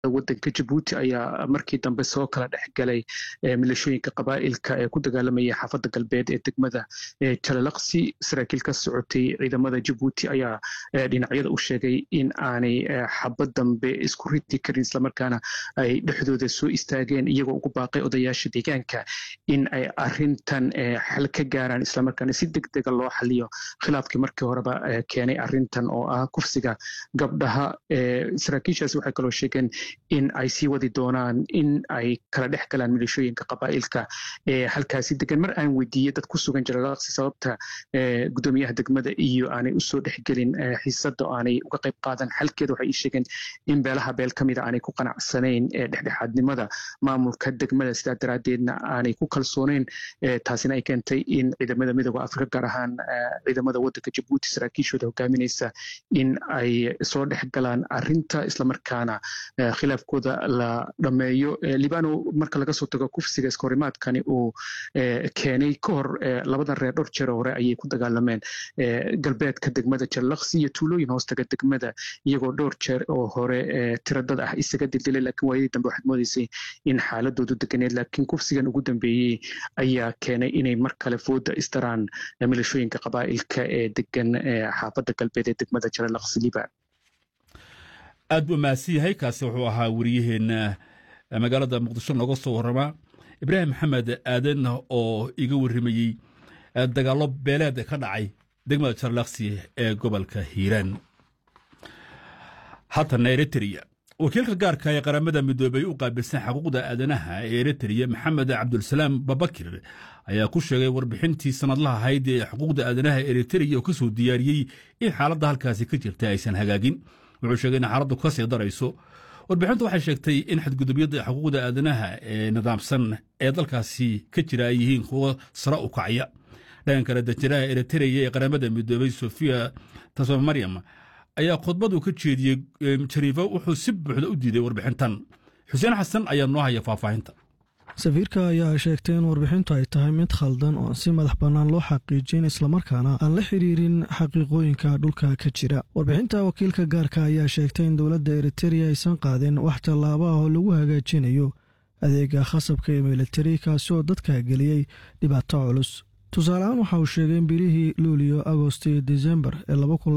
wadanka jabuuti ayaa markii dambe soo kala dhexgalay milashooyinka qabaa'ilka ee ku dagaalamaya xaafadda galbeed ee degmada jalalaqsi saraakiil ka socotay ciidamada jabuuti ayaa dhinacyada u sheegay in aanay xabad dambe isku riti karin islamarkaana ay dhexdooda soo istaageen iyagoo ugu baaqay odayaasha deegaanka in ay arintan xal ka gaaraan islamarkaana si deg dega loo xaliyo khilaafkii markii horeba keenay arintan oo ah kufsiga gabdhaha saraakiishaas waxay kaloo sheegeen in ay sii wadi doonaan in ay kala dhex galaan milishooyinka qabaa'ilka ee halkaasi degan mar aan weydiiyey dad ku sugan jalalaqsi sababta gudoomiyaha degmada iyo aanay usoo dhexgelin xiisada oo aanay uga qayb qaadan xalkeeda waxay ii sheegeen in beelaha beel ka mida aanay ku qanacsanayn dhexdhexaadnimada maamulka degmada sidaa daraaddeedna aanay ku kalsooneyn taasina ay keentay in ciidamada midooda afrika gaar ahaan ciidamada wadanka jabuuti saraakiishooda hogaaminaysa in ay soo dhex galaan arinta islamarkaana khilaafkooda la dhameeyo libano marka laga soo tago kufsiga iskahorimaadkani uu keenay ka hor labadan reer dhowr jeer hore ayay ku dagaalameen galbeedka degmada jallaqsi iyo tuulooyin hoostaga degmada iyagoo dhowr jeer oo hore tiradad ah isaga dildilay laakiin waayadii dambe waxaad moodaysay in xaaladoodu deganeed laakiin kufsigan ugu dambeeyey ayaa keenay inay mar kale fooda isdaraan milashooyinka qabaa'ilka ee degan xaafadda galbeed ee degmada jallaqsi liban aad buu mahadsan yahay kaasi wuxuu ahaa wariyaheenna magaalada muqdisho nooga soo warramaa ibraahim maxamed aadan oo iga warramayey dagaallo beeleed ka dhacay degmada jarlaksi ee gobolka hiiraan haatana eritrea wakiilka gaarka ee qaramada midoobey u qaabilsan xuquuqda aadanaha ee eritrea maxamed cabdulsalaam babakir ayaa ku sheegay warbixintii sanadlaha ahayd ee xuquuqda aadanaha eritrea oo ka soo diyaariyey in xaaladda halkaasi ka jirta aysan hagaagin wuxuu sheegay in xaaladdu ka sii darayso warbixintu waxay sheegtay in xadgudubyada xuquuqda aadanaha ee nidaamsan ee dalkaasi ka jira ay yihiin kuwo sare u kacaya dhankan kale danjiraha eritrea ee qaramada midoobey sofia tasmaryam ayaa khudbadu ka jeediyey jariifo wuxuu si buuxda u diiday warbixintan xuseen xasan ayaa noo haya faahfaahinta safiirka ayaa sheegtay in warbixintu ay tahay mid khaldan oo aan si madax bannaan loo xaqiijin islamarkaana aan la xiriirin xaqiiqooyinka dhulka ka jira warbixinta wakiilka gaarka ayaa sheegtay in dowladda eritereya aysan qaadin wax tallaabo ah oo lagu hagaajinayo adeega khasabka ee militari kaasi oo dadka geliyey dhibaato culus tusaaleahaan waxa uu sheegay in bilihii luuliyo agost iyo disembar ee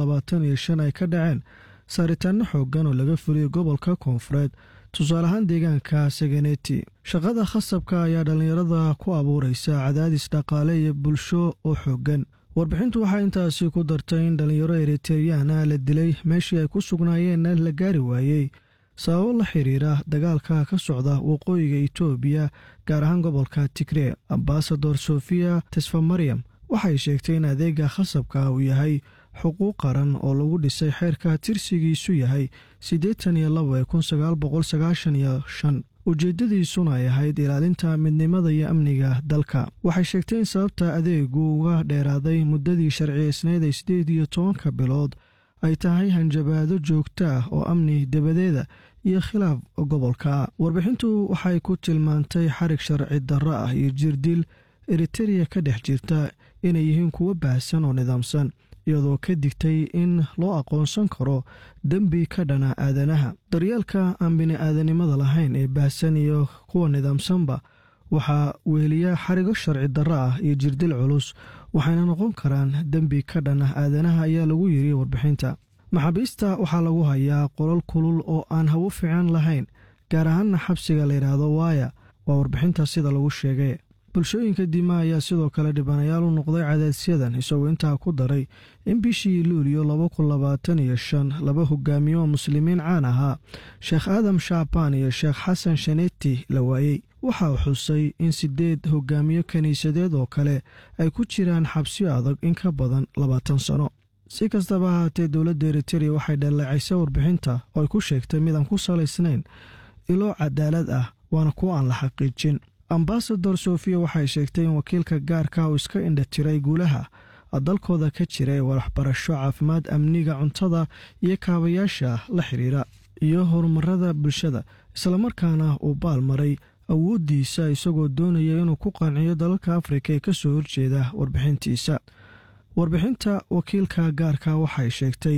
ay ka dhaceen saaritaanno xooggan oo laga fuliyey gobolka koonfureed tusaale ahaan deegaanka saganeti shaqada khasabka ayaa dhallinyarada ku abuuraysa cadaadis dhaqaale iyo bulsho oo xooggan warbixintu waxaa intaasi ku dartay in dhallinyaro eriteriyana la dilay meeshii ay ku sugnaayeenna la gaari waayey sababo la xiriira dagaalka ka socda waqooyiga etoobiya gaar ahaan gobolka tigree ambasador sofiya tesfamaryam waxay sheegtay in adeega khasabka uu yahay xuquuq qaran oo lagu dhisay xeerka tirsigiisu yahay siddeetan iyo laba ee kun sagaal boqol sagaashan iyo shan ujeeddadiisuna ay ahayd ilaalinta midnimada iyo amniga dalka waxay sheegtay in sababta adeegu uga dheeraaday muddadii sharciyeysneed ee siddeed iyo tobanka bilood ay tahay hanjabaado joogto ah oo amni dabadeeda iyo khilaaf gobolka warbixintu waxay ku tilmaantay xarig sharci darro ah iyo jirdil eritereya ka dhex jirta inay yihiin kuwo baahsan oo nidaamsan iyadoo ka digtay in loo aqoonsan karo dembi ka dhana aadanaha daryeelka aan bini-aadanimada lahayn ee baahsan iyo kuwa nidaamsanba waxaa weheliya xarigo sharci darro ah iyo jirdil culus waxayna noqon karaan dembi ka dhanah aadanaha ayaa lagu yiri warbixinta maxaabiista waxaa lagu hayaa qolol kulul oo aan hawo fiican lahayn gaar ahaanna xabsiga layidhaahdo waaya waa warbixinta sida lagu sheegay bulshooyinka dima ayaa sidoo kale dhibanayaal u noqday cadaadisyadan isagoo intaa ku daray in bishii luuliyo laba kun labaatan iyo shan laba hogaamiye oo muslimiin caan ahaa sheekh aadam shaabaan iyo sheekh xasan shaneti la waayey waxa uu xusay in siddeed hogaamiye kiniisadeed oo kale ay ku jiraan xabsiyo adag in ka badan labaatan sano si kastaba ahaatee dowladda eritereya waxay dhaleecaysay warbixinta oo ay ku sheegtay mid aan ku salaysnayn ilo cadaalad ah waana kuwo aan la xaqiijin ambasador sofiya waxay sheegtay in wakiilka gaarka uu iska indhatiray guulaha dalkooda ka jira ee waxbarasho caafimaad amniga cuntada iyo kaabayaasha la xiriira iyo horumarada bulshada islamarkaana uu baalmaray awooddiisa isagoo doonaya inuu ku qanciyo dalalka afrika ee ka soo horjeeda warbixintiisa warbixinta wakiilka gaarka waxay sheegtay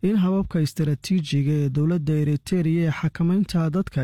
in hababka istaraatiijiga ee dowladda eritereya ee xakamaynta dadka